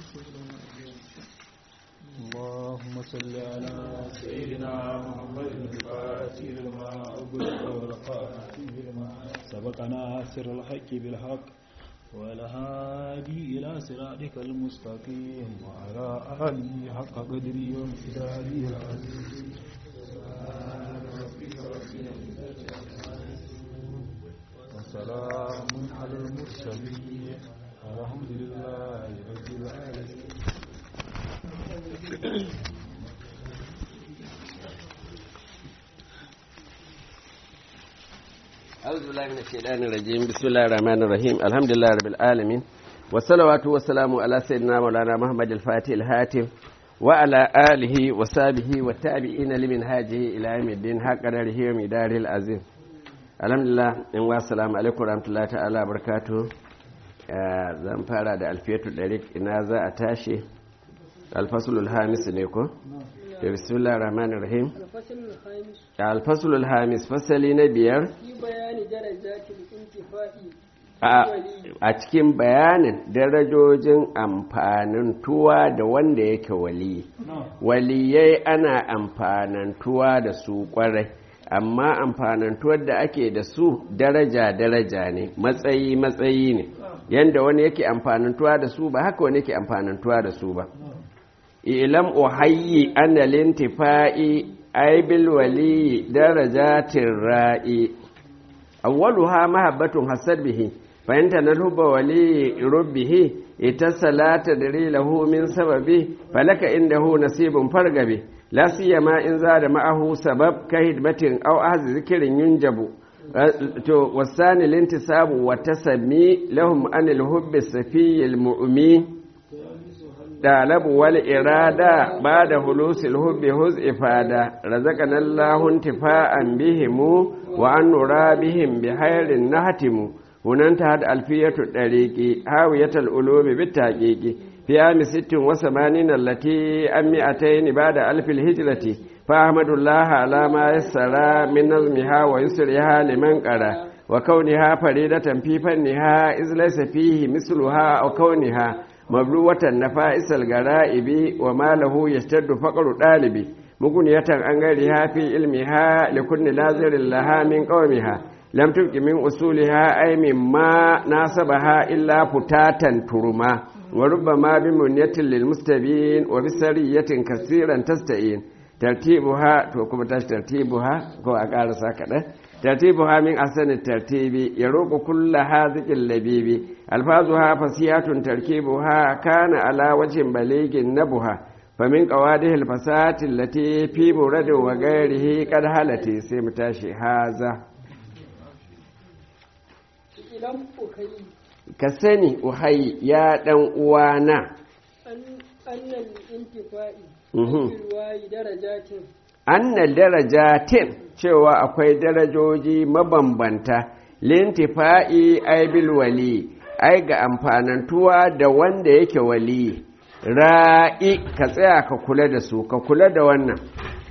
اللهم صل على سيدنا محمد الفاتح لما أغلق والخاتم لما سبق ناصر الحق بالحق والهادي إلى صراطك المستقيم وعلى آله حق قدره وامتداده العظيم وسلام على المرسلين الحمد لله رب العالمين أعوذ بالله من الشيطان الرجيم بسم الله الرحمن الرحيم الحمد لله رب العالمين والصلوات والسلام على سيدنا مولانا محمد الفاتح الهاتف وعلى آله وصحبه والتابعين لمنهاجه إلى يوم الدين حق قدره ومداره العظيم الحمد لله إن والسلام عليكم ورحمة الله تعالى وبركاته zan fara da alfiyatu ɗarik ina za a tashi alfasulul hamis ne ko? da bismillah rahman rahim alfasulul hamis fasali na biyar a cikin bayanin darajojin amfanin tuwa da wanda yake wali waliyai ana amfanantuwa da su kwarai amma amfanantuwar da ake da su daraja-daraja ne matsayi-matsayi ne yadda wani yake amfanantuwa da su ba haka wani yake amfanantuwa da su ba ilam uhayyi ana lintifa'i aibil wali darajatin ra'i awwaluha mahabbatun hasad bihi fa anta nalhuba wali rubbihi itasalata dari lahu min sababi falaka indahu nasibun fargabi la siyama in zada ma'ahu sabab ka hidmatin aw ahzi zikrin yunjabu to wasani lintisabu wa tasami lahum anil hubbi safiyil mu'min دالب والإرادة بعد حلوس الحب هز إفادة رزقنا الله انتفاعا بهم وأن نرى بهم بخير نهتم هنا انتهت ألفية الطريق هاوية الألوم بالتحقيق في عام ست وثمانين التي أم مئتين بعد ألف الهجرة فأحمد الله على ما يسر من نظمها ويسرها لمن قرأ وكونها فريدة في فنها إذ ليس فيه مثلها أو كونها مبلوة نفائس الغرائب وما له يشتد فقر الطالب مغنية عن غيرها في علمها لكل ناظر لها من قومها لم تبق من أصولها أي مما ناسبها إلا فتاتا ترما وربما بمنية للمستبين وبسرية كثيرا تستعين ترتيبها توكم ترتيبها كو أقال ساكنة ترتيبها من أحسن الترتيب يروق كل هذه اللبيب ألفاظها فصيحة تركيبها كان على وجه بليغ نبها فمن قواده الفسات التي في مرد وغيره قد هلت سمتاشي هذا كسني أحي يا دن uwana أن الانتفاء بالرواي درجات anna darajatin cewa akwai darajoji mabambanta lintifa'i aibil wali ai ga amfanantuwa da wanda yake wali ra'i ka tsaya ka kula da su ka kula da wannan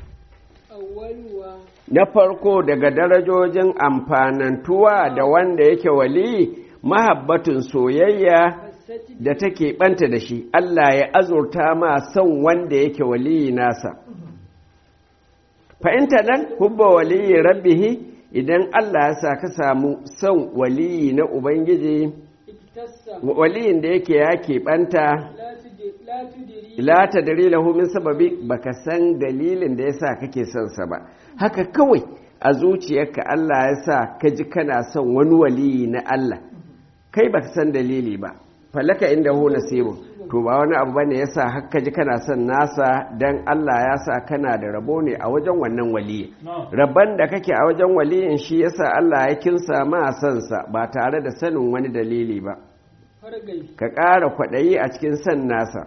na farko daga darajojin amfanantuwa da wanda yake wali mahabbatun soyayya da take banta da shi Allah ya azurta ma son wanda yake wali nasa fa'inta nan hubba waliyi rabbihi idan Allah ya sa ka samu son waliyi na Ubangiji, waliyin da yake ya keɓanta, la ta dari min sababi baka san dalilin da ya sa kake son sa ba, haka kawai a zuciyarka Allah ya sa ka ji kana son wani waliyi na Allah, kai baka san dalili ba, falaka inda hu nasibun. to ba wani abu bane yasa hakka ji kana son nasa dan Allah ya sa kana da rabo ne a wajen wannan waliyi rabban da kake a wajen waliyin shi yasa Allah ya kinsa ma son sa ba tare da sanin wani dalili ba ka ƙara kwaɗayi a cikin son nasa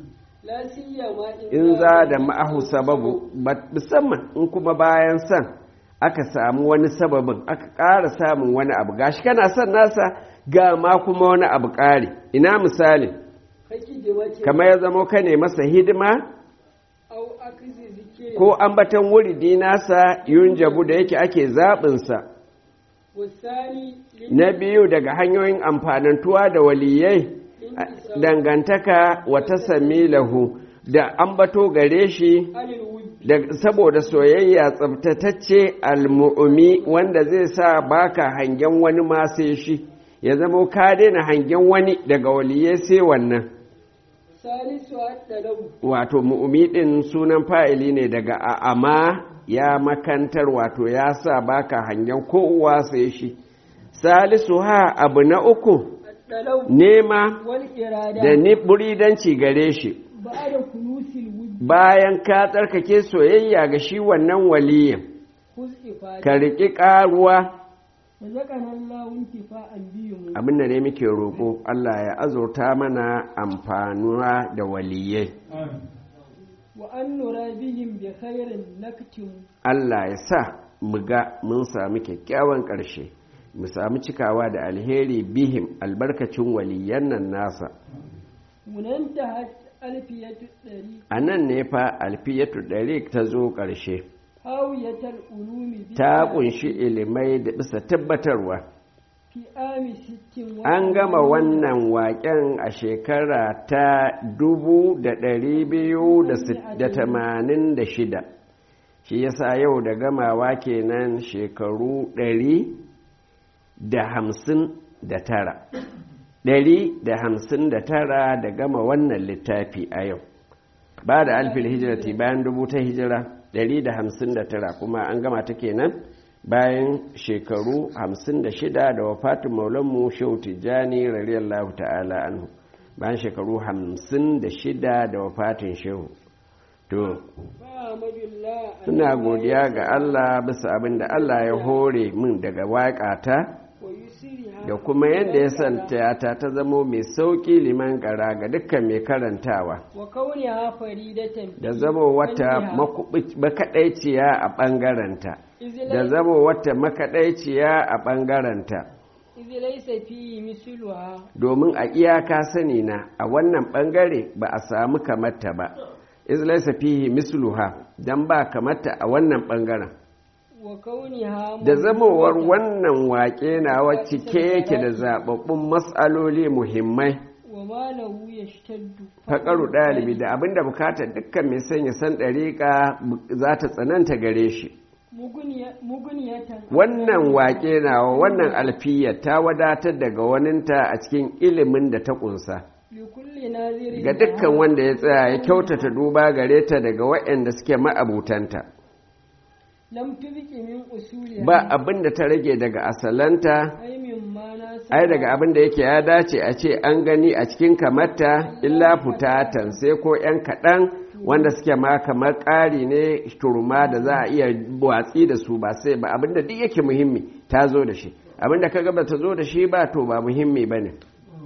in za da ma'ahu sababu musamman in kuma bayan son aka samu wani sababin aka ƙara samun wani abu gashi kana son nasa ga ma kuma wani abu ƙari ina misali kamar ya zama ka ne masa hidima ko ambatan wuridi nasa yun jabu da yake ake zaɓinsa na biyu daga hanyoyin amfanantuwa da waliyai dangantaka wata sami lahu da ambato gare shi anil wujud da saboda soyayya tsabtatacce almu'umi wanda zai sa baka hangen wani ma sai shi ya zama ka daina hangen wani daga waliye sai wannan salisu at-talabu wato mu'umi din sunan fa'ili ne daga a'ama ya makantar wato ya sa baka hangen kowa sai shi salisu ha abu na uku at-talabu nema wal irada da ni buridanci gare shi ba'da kunusil wujud bayan ka tsarkake soyayya ga shi wannan waliyin huz ifada ka riƙi ƙaruwa razaqana Allahu intifa'an bihim abin da ne muke roƙo Allah ya azurta mana amfanuwa da waliyai wa an nura bihim bi khairin naktim Allah ya sa mu ga mun sami kyakkyawan ƙarshe mu sami cikawa da alheri bihim albarkacin waliyan nan nasa munantahat alfiyatu dari a nan ne fa alfiyatu ɗari ta zo ƙarshe hawiyatal ulumi bi ta ƙunshi ilimai da bisa tabbatarwa fi ami sittin wa an gama wannan waƙen a shekara ta dubu da ɗari biyu da sit- da tamanin da shida shi yasa yau da gamawa kenan shekaru ɗari da hamsin da tara ɗari da hamsin da tara da gama wannan littafi a yau ba da alfil hijirati bayan dubu ta hijira ɗari da hamsin da tara kuma an gama ta kenan bayan shekaru hamsin da shida da wafatin maulanmu shehu tijjani radiyallahu ta'ala anhu bayan shekaru hamsin da shida da wafatin shehu to Fa'amadullah suna godiya ga Allah bisa abin da Allah ya hore min daga waƙata wa yusriha da kuma yadda ya santa ta ta zamo mai sauƙi liman ƙara ga dukkan mai karantawa wa kauniha faridatan da zamo wata makubi- makaɗaiciya a ɓangarenta da zamo wata makaɗaiciya a ɓangarenta idh laysa fihi misluha domin a iyaka sani na a wannan ɓangare ba a samu kamata ba izlaisa fihi misluha dan ba kamata a wannan ɓangaren wa kauniha da zamowar wannan waƙe nawa cike yake da zaɓaɓɓun matsaloli muhimmai wa ma lahu yashtaddu faƙaru ɗalibi da abinda bukatar dukkan mai sanya san ɗariƙa za ta tsananta gare shi Muguniya- muguniyatan wannan waƙe nawa wannan alfiya ta wadatar daga waninta a cikin ilimin da ta ƙunsa li kulli nazirin ga dukkan wanda ya tsaya ya kyautata duba gare ta daga waɗanda suke ma'abutanta lam tubqi min usuliha ba abin da ta rage daga asalanta ay min ma na ai daga abin da yake ya dace a ce an gani a cikin kamarta illa futatan sai ko 'yan kaɗan wanda suke ma kamar ƙari ne turma da za a iya watsi da su ba sai ba abin da duk yake muhimmi ta zo da shi abin da kaga ba ta zo da shi ba to ba muhimmi ba ne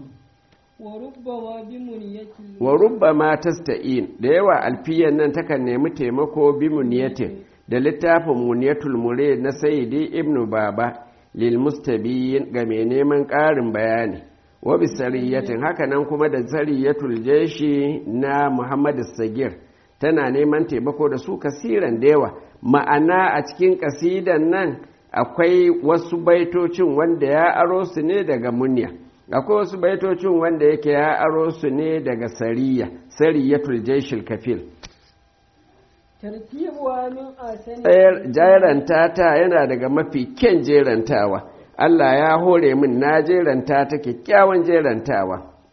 wa rubbama bi muniyati wa rubba ma tasta'in da yawa alfiyan nan takan nemi taimako bi muniyatin da littafin muniyatul mure na sayyidi ibnu baba lil mustabiyin ga mai neman ƙarin bayani wa bi sariyatin haka nan kuma da sariyatul jeshi na muhammad sagir tana neman taimako da su kasiran da yawa ma'ana a cikin kasidan nan akwai wasu baitocin wanda ya aro su ne daga munya akwai wasu baitocin wanda yake ya aro su ne daga sariya sariyatul jeshil kafil tartibuwa min asani tsayar jeranta ta yana daga mafi kyan jerantawa Allah ya hore min na jeranta ta kyakkyawan jerantawa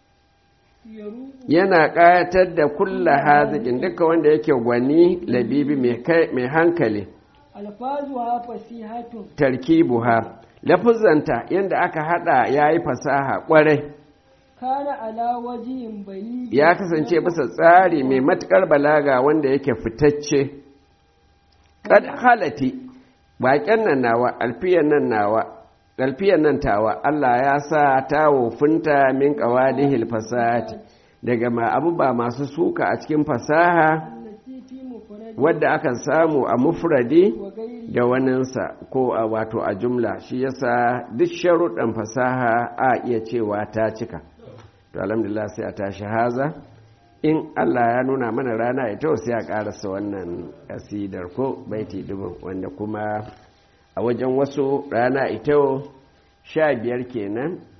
yaru yana ƙayatar da kulla haziƙin duka wanda yake gwani labibi mai kai- mai hankali alfazuha fasihatun tarkibuha lafuzanta yadda aka hada ya yi fasaha ƙwarai kana ala wajihin bani ya kasance bisa tsari mai matuƙar balaga wanda yake fitacce kad halati baƙen nan nawa alfiyan nan nawa alfiyan nan tawa Allah ya sa ta wofinta min qawadihil fasahati daga ma abuba masu suka a cikin fasaha allati fi mufrad wadda akan samu a mufradi wa gairi da waninsa ko a wato a jumla shi yasa duk sharuɗan fasaha a iya cewa ta cika to alhamdulillah sai a tashi haza in Allah ya nuna mana rana ita sai a ƙarasa wannan kasidar ko baiti dubu wanda kuma a wajen wasu rana ita sha biyar kenan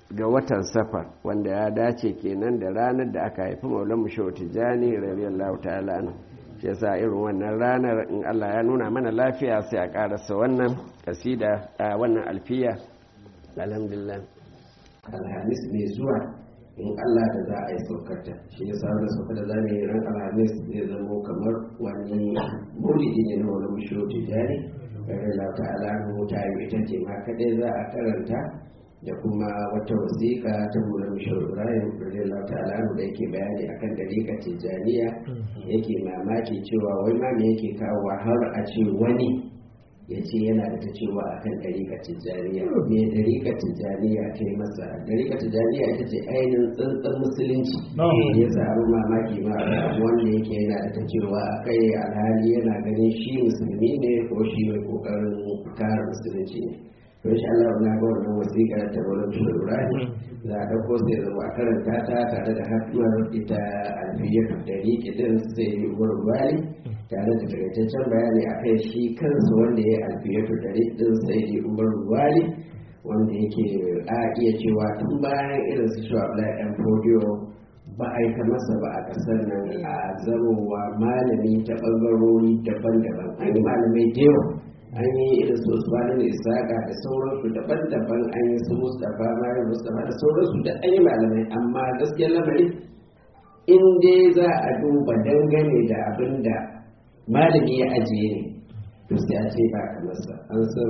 ga watan safar wanda ya dace kenan da ranar da aka haifi maulan mu shehu tijjani radiyallahu ta'ala anhu shi yasa irin wannan ranar in Allah ya nuna mana lafiya sai a karasa wannan kasida a wannan alfiya alhamdulillah alhamis mai zuwa in Allah da za a yi saukarta shi ya sa da sauka da za mu yi ran alhamis zai zamo kamar wani maulidi ne na wani musho tijari kare la ta'ala mu ta yi ita ce ma kadai za a karanta da kuma wata wasiƙa ta mula musho ibrahim kare la ta'ala da yake bayani akan dariƙa tijaniya yake mamaki cewa wai ma me yake kawo har a ce wani ya ce yana da ta cewa a kan ɗariƙa tijjaniya me ɗariƙa tijjaniya ta yi masa ɗariƙa tijjaniya ita ce ainihin tsantsan musulunci ya samu mamaki ma wanda yake yana da ta cewa a kai alhali yana ganin shi musulmi ne ko shi mai ƙoƙarin kare musulunci ne to insha Allah na ga wannan wasiƙa ta wurin Ibrahim za a ɗauko sai zama a karanta ta tare da hatimar ita alfiyar ɗariƙi ɗin sai wurin bali tare da takaitaccen bayani a kai shi kansa wanda ya yi alfiyatu da ɗin sai da umar wali wanda yake a iya cewa tun bayan irin su shi ɗan fodiyo ba a yi ta masa ba a ƙasar nan a zamowa malami ta ɓangarori daban-daban an yi malamai da yawa an yi irin su usmanin isaka da sauransu daban-daban an yi su mustapha mayu mustapha da sauransu da an yi malamai amma gaskiyar lamari in dai za a duba dangane da abin da malami ya ajiye ne to sai a ce ba kamar sa an san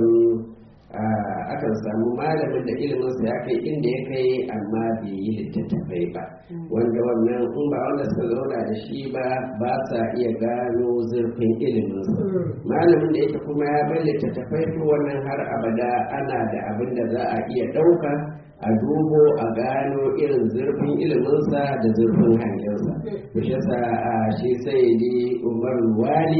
akan samu malamin da iliminsa ya kai inda ya kai amma bai yi littattafai ba wanda wannan in ba wanda suka zauna da shi ba ba sa iya gano zurfin iliminsa malamin da yake kuma ya bar littattafai to wannan har abada ana da abin da za a iya ɗauka a dubo a gano irin zurfin iliminsa da zurfin hangensa to shi yasa shi sai di umar wali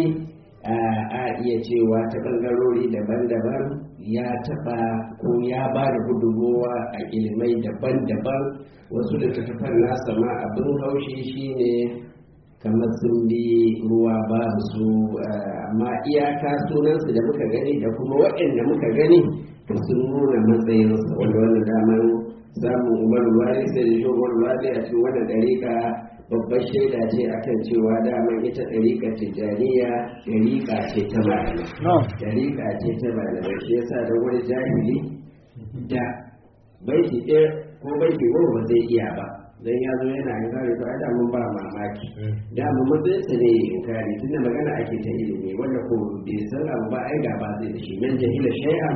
a iya cewa ta ɓangarori daban-daban ya taɓa ko ya ba da gudunmowa a ilimai daban-daban wasu littattafan nasa ma abin haushi shine kamar sun bi ruwa ba su amma iyaka sunansu da muka gani da kuma waɗanda muka gani to sun nuna matsayinsa wanda wannan damar samun umar wali sai da shi umar wali a cikin wannan ɗariƙa babbar shaida ce akan cewa daman ita ɗariƙa tijjaniya ɗariƙa ce ta malamai ɗariƙa ce ta malamai shi yasa da wani jahili da baiti ɗaya ko baiti goma ba zai iya ba dan ya zo yana yin kare to ai da mun ba mamaki da mun matsayin sa ne yin kare tunda magana ake ta ilimi wanda ko bai san abu ba ai ga ba zai da shi nan jahila shay'a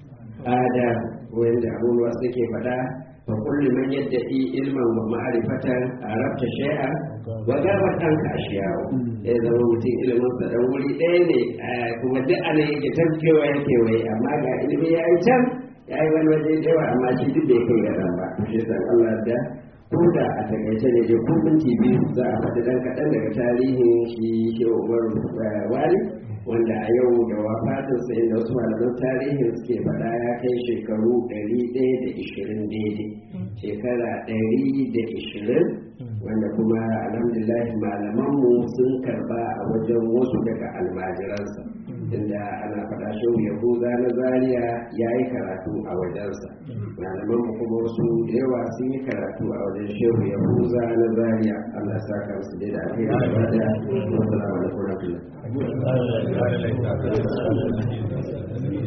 ada wanda abubuwa suke faɗa fa kullu man yadda'i ilman wa ma'rifatan arabta shay'a wa gaba ɗanka ashiyawo ya zama mutum ilimin sa dan wuri ɗaya ne kuma duk ana yake tafkewa yake wai amma ga ilimi ya yi can ya yi wani waje da yawa amma shi duk bai kai ga ba shi san Allah da ko da a takaice ne je ko minti biyu za a faɗi ɗan kaɗan daga tarihin shi shehu umar wali wanda a yau da wafatin sa inda wasu malaman tarihin suke faɗa ya kai shekaru ɗari ɗaya da ishirin daidai shekara ɗari da ishirin wanda kuma alhamdulillah malamanmu sun karba a wajen wasu daga almajiransa inda ana faɗa shehu yahuza na zaria ya yi karatu a wajensa malamanmu kuma wasu da yawa sun yi karatu a wajen shehu yahuza na zaria allah sa ka musu da ake yi gaba da wasu alaikum